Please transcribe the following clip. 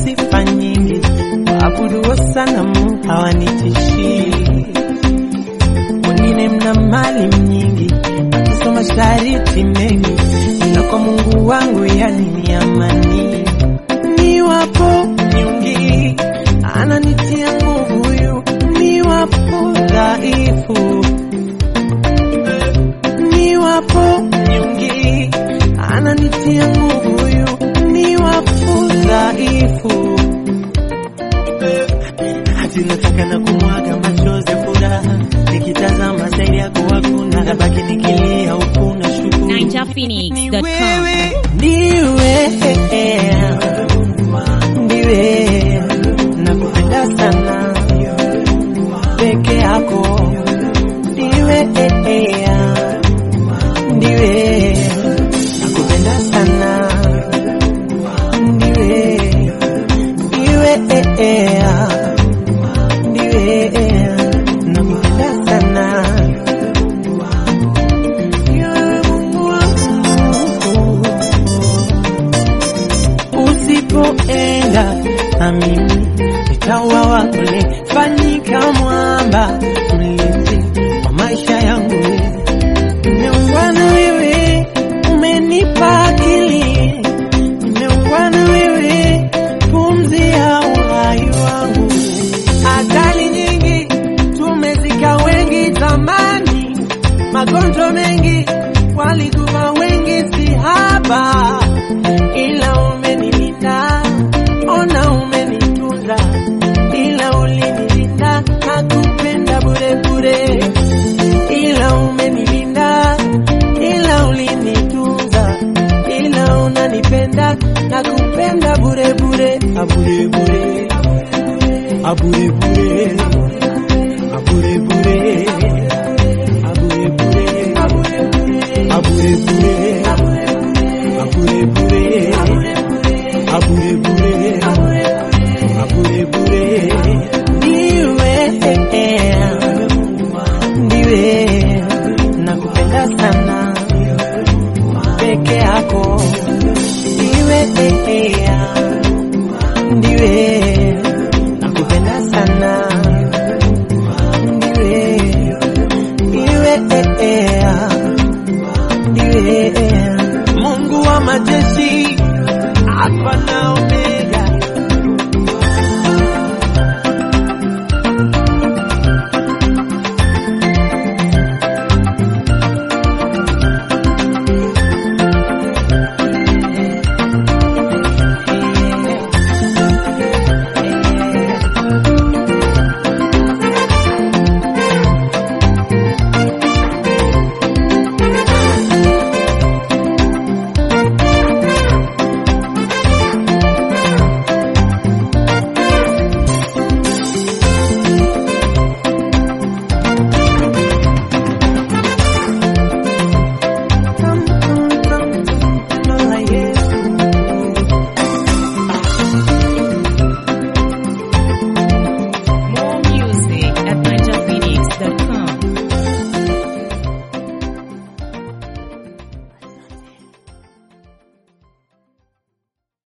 sifa nyingi, waabuduo sanamu hawanitishii. Wengine mna mali nyingi, wakisoma shariti mengi, ila kwa Mungu wangu yani ni amani. Niwapo nyungi, ananitia nguvu huyu, niwapo dhaifu niwapo nyungi, ananitia nguvu huyu, niwapo dhaifu. Hati nataka na kumwaga machozi ya furaha, nikitazama zaidi yako hakuna, nabaki nikilia huku na shukuru ni NinjaPhoenix.com. wewe, ndiwe, ndiwe, nakupenda sana peke yako, ndiwe, ndiwe, nakupenda sana, ndiwe, ndiwe, ndiwe, nakupenda sana. Ndiwe Mungu wangu. Usipoenda na mimi nitauawa kule, fanyika mwamba mlinzi wa maisha yangu. Nimeungana wewe, umenipa akili, nimeungana wewe, pumzi ya uhai wangu. Ajali nyingi tumezika wengi zamani, magonjwa mengi walikufa wengi, si haba, ila umenilinda, ona umenitunza, ila ulinilinda, nakupenda bure bure, ila umenilinda, ila ulinitunza, ila unanipenda, nakupenda bure bure, abure bure, abure bure, abure bure, abure bure, abure bure, abure bure, abure bure, abure bure.